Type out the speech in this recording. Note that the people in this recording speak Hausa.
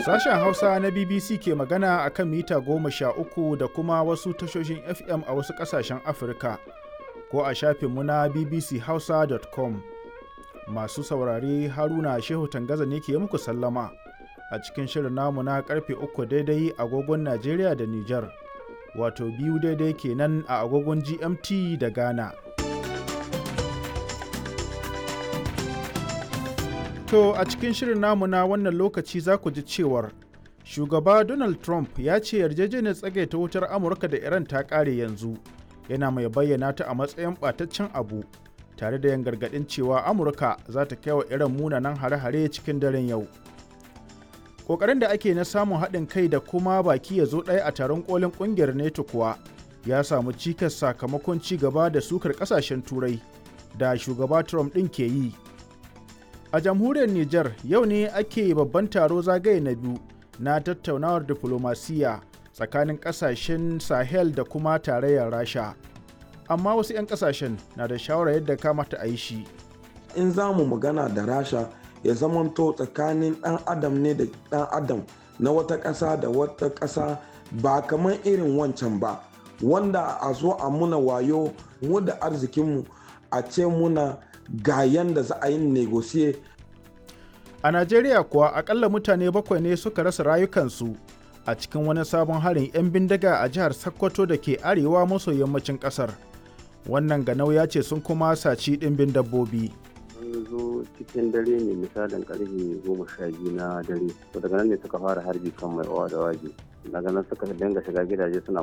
Sashen Hausa na BBC ke magana a kan mita goma sha uku da kuma wasu tashoshin FM a wasu ƙasashen Afirka ko a shafinmu na bbchausa.com. Masu saurare Haruna Shehu Tangaza ne ke muku sallama a cikin shirin namu na karfe uku daidai agogon Najeriya da Nijar, wato biyu daidai kenan a agogon GMT da Ghana. To a cikin shirin namu na wannan lokaci za ku ji cewar shugaba Donald Trump ya ce yarjejeniyar tsagaita wutar Amurka da Iran ta ƙare yanzu yana mai bayyana ta a matsayin ɓataccen abu tare da yin gargaɗin cewa Amurka za ta kai wa Iran munanan hare-hare cikin daren yau. Ƙoƙarin da ake na samun haɗin kai da kuma baki ya zo ɗaya a taron ƙolin ƙungiyar NATO kuwa ya samu cikas sakamakon ci gaba da sukar ƙasashen Turai da shugaba Trump ɗin ke yi. A jamhuriyar Nijar yau ne ake babban taro zagaye na biyu na tattaunawar diflomasiyya tsakanin kasashen Sahel da kuma tarayyar Rasha. Amma wasu 'yan kasashen na da shawarar yadda kamata a yi shi. In za mu magana da Rasha ya zamanto tsakanin ɗan adam ne da ɗan adam na wata ƙasa da wata ƙasa ba kamar irin wancan ba wanda a zo a muna wayo mu da arzikinmu a ce muna ga yanda za a yi negosiye. A Najeriya kuwa akalla mutane bakwai ne suka rasa rayukansu a cikin wani sabon harin 'yan bindiga a jihar Sokoto da ke arewa maso yammacin kasar. Wannan ganau ya ce sun kuma saci ɗimbin dabbobi. Sun zo cikin dare ne misalin karfe goma sha biyu na dare. To daga nan ne suka fara harbi kan mai owa da waje. Daga nan suka dinga shiga gidaje suna